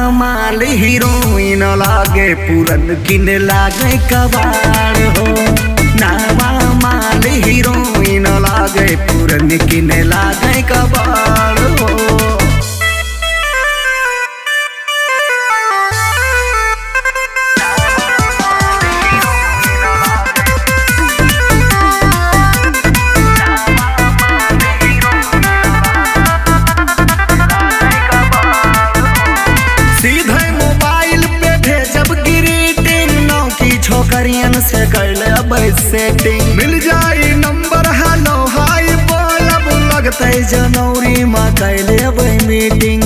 माल हीरोइन लागे पूरन किन लागे कबाड़ हो नावा माल हीरोइन लागे पूरन किन लागे कबाड़ हो सीधे मोबाइल पे भेजब ग्रीटिंग नौ की छोकरियन से कर लेब सेटिंग मिल जाई नंबर हेलो हाय बोलब लगते जनवरी में कर लेब मीटिंग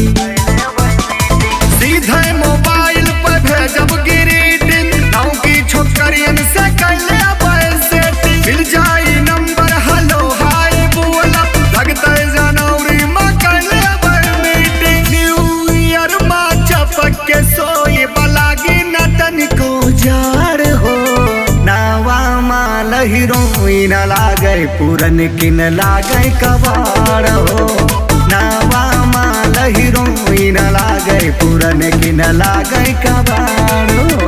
सीधे मोबाइल पे भेजब ग्रीटिंग नौ की छोकरियन से कर लेब सेटिंग मिल जाई नंबर हेलो हाय बोलब लगते जनवरी में कर लेब मीटिंग न्यू ईयर में चपक के सोए बलागी नटन को जार हो नावा माल हीरोइन लागे पूरन किन लागे कबाड़ हो नावा माल हीरोइन लागे पूरन किन लागे कबाड़ हो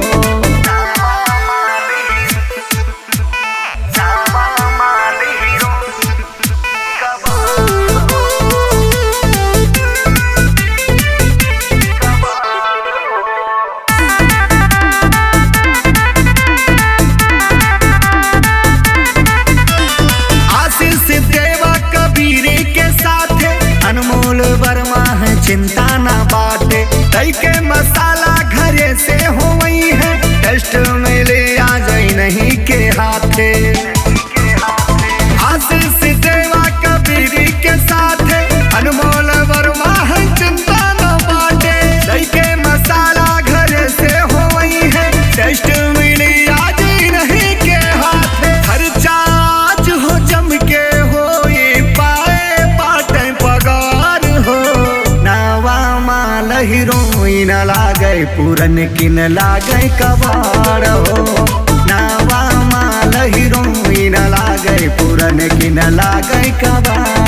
आशीष देवा कबीर के साथ अनमोल वर्मा है चिंता ना बाटे तई के मसाला घरे से हो वही है टेस्ट में ले आ जाई नहीं के हाथे आशीष देवा कबीर के साथ अनमोल वर्मा है चिंता ना बाटे तई के मसाला घरे से हो वही है टेस्ट में ले आ जाई नहीं के हाथे खर्चा आज हो जम के हो ये पाए पाटे पगार हो नावा माल हीरोइन लागे पूरन किन लागे कबाड़ हो नावा माल हीरोइन लागे पूरन किन लागे कबाड़